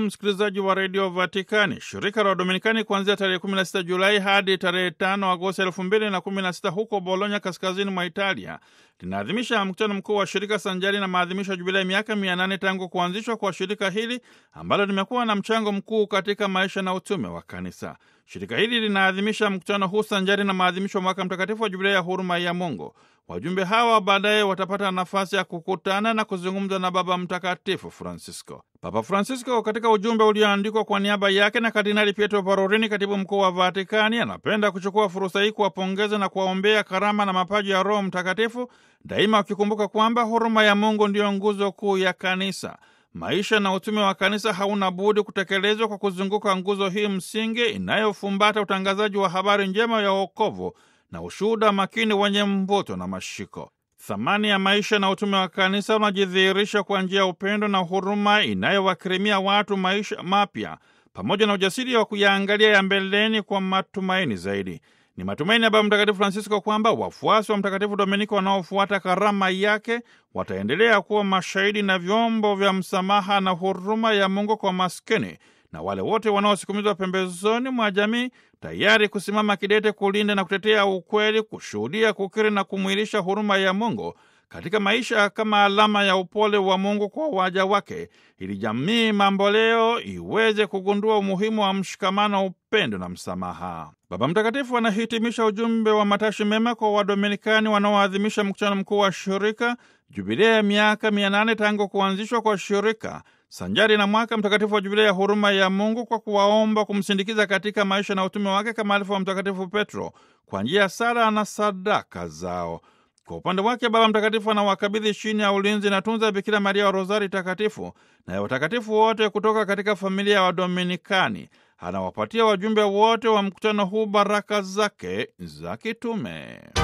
msikilizaji wa redio Vatikani. Shirika la Wadominikani kuanzia tarehe 16 Julai hadi tarehe 5 Agosti 2016 huko Bologna, kaskazini mwa Italia, linaadhimisha mkutano mkuu wa shirika sanjari na maadhimisho ya jubilei miaka 800 tangu kuanzishwa kwa shirika hili ambalo limekuwa na mchango mkuu katika maisha na utume wa kanisa. Shirika hili linaadhimisha mkutano huu sanjari na maadhimisho mwaka mtakatifu wa jubilei ya huruma ya Mungu. Wajumbe hawa baadaye watapata nafasi ya kukutana na kuzungumza na Baba Mtakatifu Francisco. Papa Francisco, katika ujumbe ulioandikwa kwa niaba yake na Kardinali Pietro Parolin, katibu mkuu wa Vatikani, anapenda kuchukua fursa hii kuwapongeza na kuwaombea karama na mapaji ya Roho Mtakatifu, daima wakikumbuka kwamba huruma ya Mungu ndiyo nguzo kuu ya kanisa. Maisha na utume wa kanisa hauna budi kutekelezwa kwa kuzunguka nguzo hii msingi inayofumbata utangazaji wa habari njema ya wokovu na ushuhuda makini wenye mvuto na mashiko. Thamani ya maisha na utume wa kanisa unajidhihirisha kwa njia ya upendo na huruma inayowakirimia watu maisha mapya pamoja na ujasiri wa kuyaangalia ya mbeleni kwa matumaini zaidi. Ni matumaini ya Baba Mtakatifu Francisco kwamba wafuasi wa Mtakatifu Dominiko wanaofuata karama yake wataendelea kuwa mashahidi na vyombo vya msamaha na huruma ya Mungu kwa maskini na wale wote wanaosukumizwa pembezoni mwa jamii, tayari kusimama kidete kulinda na kutetea ukweli, kushuhudia, kukiri na kumwilisha huruma ya Mungu katika maisha kama alama ya upole wa Mungu kwa waja wake, ili jamii mamboleo iweze kugundua umuhimu wa mshikamano, upendo na msamaha. Baba Mtakatifu anahitimisha ujumbe wa matashi mema kwa Wadominikani wanaoadhimisha mkutano mkuu wa shirika, jubilea ya miaka mia nane tangu kuanzishwa kwa shirika sanjari na mwaka mtakatifu wa jubilei ya huruma ya Mungu kwa kuwaomba kumsindikiza katika maisha na utume wake kama alifu wa Mtakatifu Petro kwa njia ya sala na sadaka zao. Kwa upande wake Baba Mtakatifu anawakabidhi chini ya ulinzi na tunza Bikira Maria wa Rozari Takatifu na ya watakatifu wote kutoka katika familia ya Wadominikani. Anawapatia wajumbe wote wa mkutano huu baraka zake za kitume.